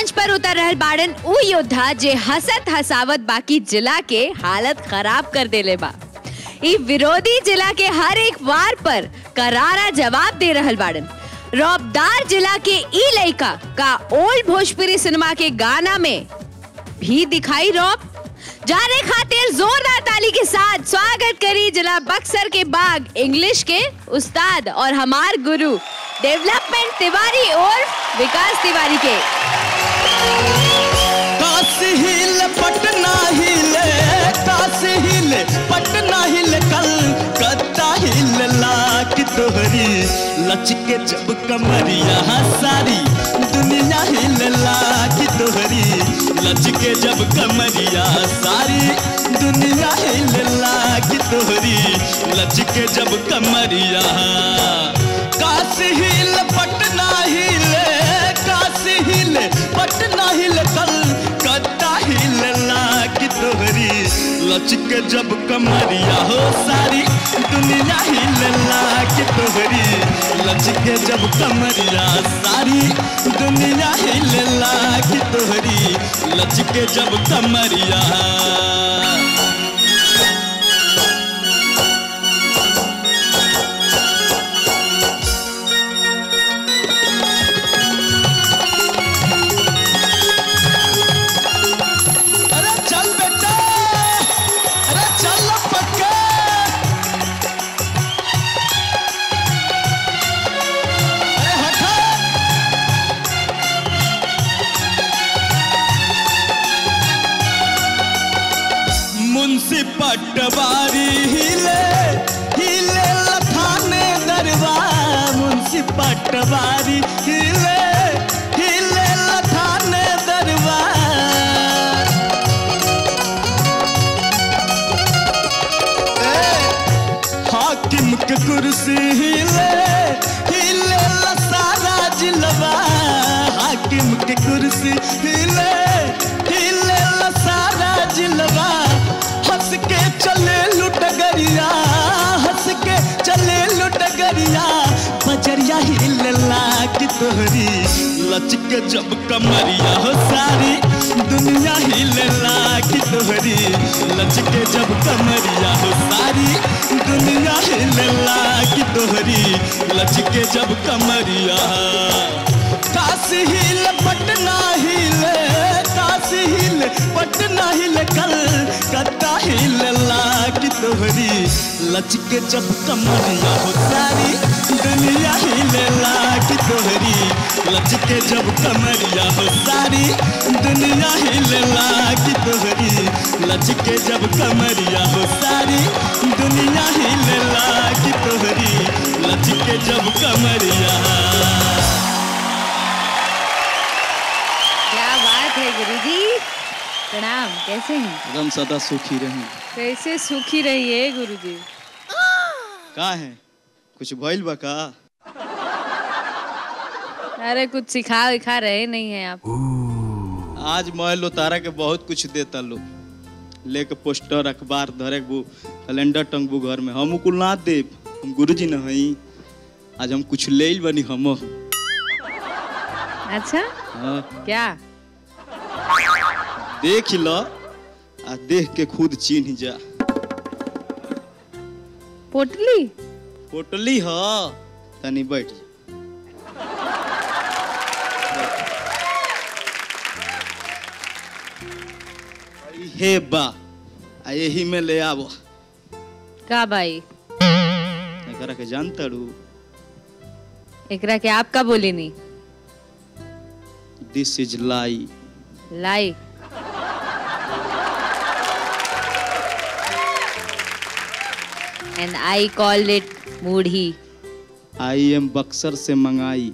मंच पर उतर रहल बाड़न उ योद्धा जे हसत हसावत बाकी जिला के हालत खराब कर देले बा ई विरोधी जिला के हर एक वार पर करारा जवाब दे रहल बाड़न रौबदार जिला के ई लइका का ओल्ड भोजपुरी सिनेमा के गाना में भी दिखाई रौब जाने खातिर जोरदार ताली के साथ स्वागत करी जिला बक्सर के बाग इंग्लिश के उस्ताद और हमार गुरु डेवलपमेंट तिवारी और विकास तिवारी के काशी हिल पटना हिले काशी हिले पटना हिले कलकत्ता हिले लाख तोहरी लचके जब कमरिया सारी दुनिया हिले लाख तोहरी लचके जब कमरिया सारी दुनिया हिले लाख तोहरी लचके जब कमरिया काशी हिल पटना हिले काशी हिले पटना हिले कलकत्ता हिले लाख तोहरी लचके जब कमरिया हो सारी दुनिया हिले लाख तोहरी लचके जब कमरिया सारी दुनिया हिले लाख तोहरी लचके जब कमरिया अरे चल बेटा अरे चल ना पक्का अरे हटा मुंशी पटवारी हिले हिले लथाने दरबार मुंशी पटवारी हिले हिले लथाने दरबार हाकिम के कुर्सी हिले हिले ला सारा जिलवा हाकिम के कुर्सी हिले हिले ला सारा जिलवा हंस के चले लुटगरिया हंस के चले लुटगरिया बजरिया हिले लाग तोहरी लचके जब कमरिया हो सारी दुनिया हिले लाग तोहरी लचके जब कमरिया हो सारी दुनिया हिले लाग तोहरी लचके जब कमरिया काशी हिल पटना हिले काशी हिल पटना हिल कलकत्ता हिल लाग तोहरी लचके जब कमरिया हो सारी दुनिया हिले लाग तोहरी लचके जब कमरिया हो सारी दुनिया हिले लाग तोहरी लचके जब कमरिया हो सारी दुनिया हिले लाग तोहरी लचके जब कमरिया क्या बात है गुरुजी प्रणाम कैसे हैं एकदम सदा सुखी रहें कैसे सुखी रहिए गुरुजी का है कुछ भइल बा का अरे कुछ सिखा विखा रहे नहीं है आप आज मैं लो तारा के बहुत कुछ देता लो लेके पोस्टर अखबार धरेबू कैलेंडर टंगबू घर में हम कुल ना देब हम गुरुजी न हई आज हम कुछ ले बनी हम अच्छा हाँ, क्या देख ल आ देख के खुद चिन्ह जा पोटली पोटली ह तनी बैठ जा। हे बा आ यही में ले आबो का भाई एकरा के जानता रू एकरा के आप का बोले नहीं दिस इज लाई lie and I call it मूढ़ी आई एम बक्सर से मंगाई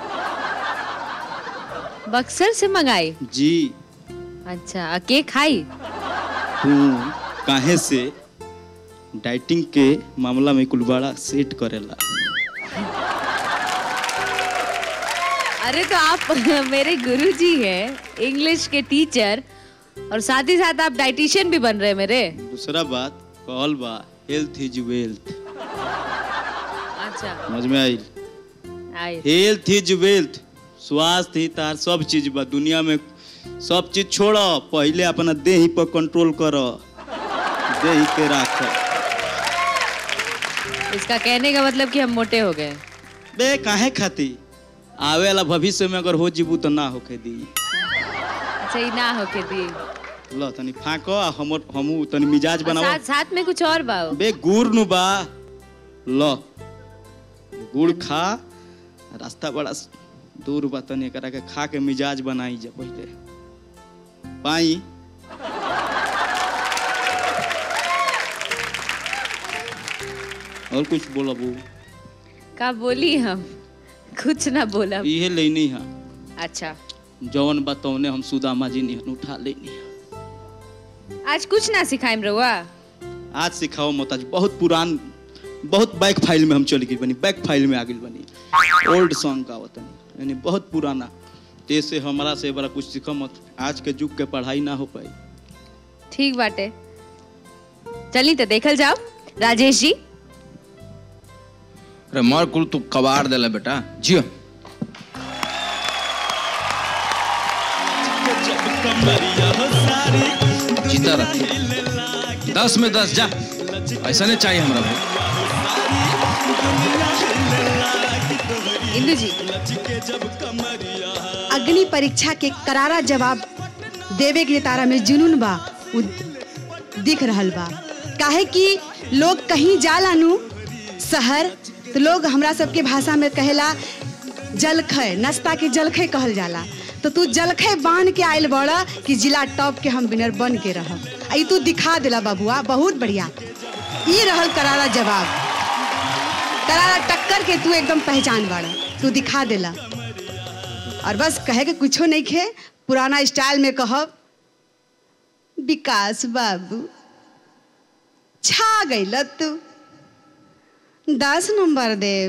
बक्सर से मंगाई जी अच्छा आ के खाई तू काहे से डाइटिंग के मामला में कुल बड़ा सेट करेला अरे तो आप मेरे गुरुजी हैं इंग्लिश के टीचर और साथ ही साथ आप डाइटिशियन भी बन रहे हैं मेरे दूसरा बात कहल बा हेल्थ इज वेल्थ अच्छा समझ में आई आई हेल्थ इज वेल्थ स्वास्थ्य ही तार सब चीज बा दुनिया में सब चीज छोड़ पहले अपना देह पर कंट्रोल कर देह के राख इसका कहने का मतलब कि हम मोटे हो गए बे काहे खाती आवे वाला भविष्य में अगर हो जीबू तो ना होके दी अच्छा ये ना होके दी ल तनी फाको आ हमर हमू तनी मिजाज और बनाओ साथ साथ में कुछ और बा बे गुड़ नु बा ल गुड़ खा रास्ता बड़ा दूर बा तनी एकरा के खा के मिजाज बनाई जा पहले पाई और कुछ बोलबू का बोली हम कुछ ना बोला इहे लेनी है अच्छा जवन बतौने हम सुदामा जी निहन उठा लेनी है आज कुछ ना सिखाइम रहुआ आज सिखाओ मोताज बहुत पुरान बहुत बैक फाइल में हम चल गई बनी बैक फाइल में आ गई बनी ओल्ड सॉन्ग का वतन यानी बहुत पुराना जैसे हमारा से बड़ा कुछ सीखो मत आज के युग के पढ़ाई ना हो पाई ठीक बाटे चली तो देखल जाओ राजेश जी अरे मार कुल तू कबाड़ देला बेटा जियो जीता रह दस में दस जा ऐसा नहीं चाहिए हमारा भाई इंदु जी अग्नि परीक्षा के करारा जवाब देवे के तारा में जुनून बा उ दिख रहल बा काहे कि लोग कहीं जाला नु शहर तो लोग हमरा सबके भाषा में कहेला जलखै नाश्ता के जलखै कहल जाला तो तू जलखै बांध के आयल बड़ा कि जिला टॉप के हम विनर बन के रहब आ ई तू दिखा देला बबुआ बहुत बढ़िया ई रहल करारा जवाब करारा टक्कर के तू एकदम पहचान बाड़ा तू दिखा देला और बस कहे के कुछो नहीं खे पुराना स्टाइल में कहब विकास बाबू छा गई तू दस नंबर देव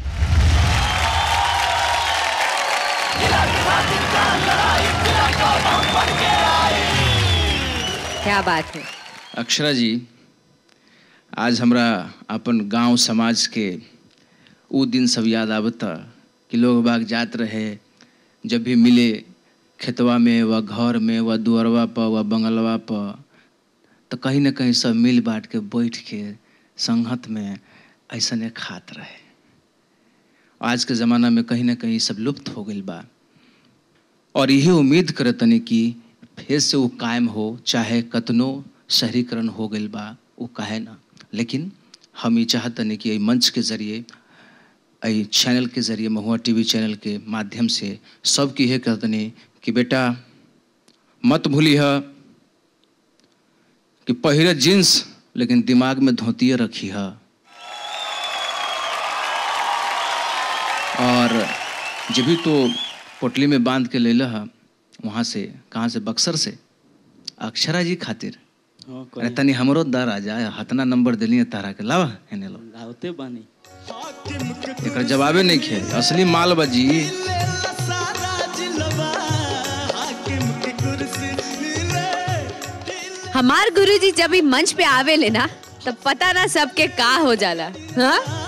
क्या बात है अक्षरा जी आज हमरा अपन गांव समाज के वो दिन सब याद आवता कि लोग बाग जात रहे जब भी मिले खेतवा में व घर में व दुअरवा पर व बंगलवा पर तो कहीं ना कहीं सब मिल बांट के बैठ के संगत में ऐसने खात रहे आज के ज़माना में कहीं ना कहीं सब लुप्त हो गई बा और यही उम्मीद करतनी कि फिर से वो कायम हो चाहे कतनो शहरीकरण हो गई बा वो काहे ना लेकिन हम ये चाहतनी कि एहि मंच के जरिए एहि चैनल के जरिए महुआ टीवी चैनल के माध्यम से सबके यह कहतनी कि बेटा मत भूली है कि पहिरे जींस लेकिन दिमाग में धोतिए रखी है और जब भी तो पोटली में बांध के ले है वहाँ से कहाँ से बक्सर से अक्षरा जी खातिर हाँ अरे तनी हमरो दर आ जाए हतना नंबर दिली तारा के लावा हेने लो लावते बानी एकर जवाबे नहीं खे असली माल बाजी हमार गुरुजी जब भी मंच पे आवे ले ना तब पता ना सबके का हो जाला हाँ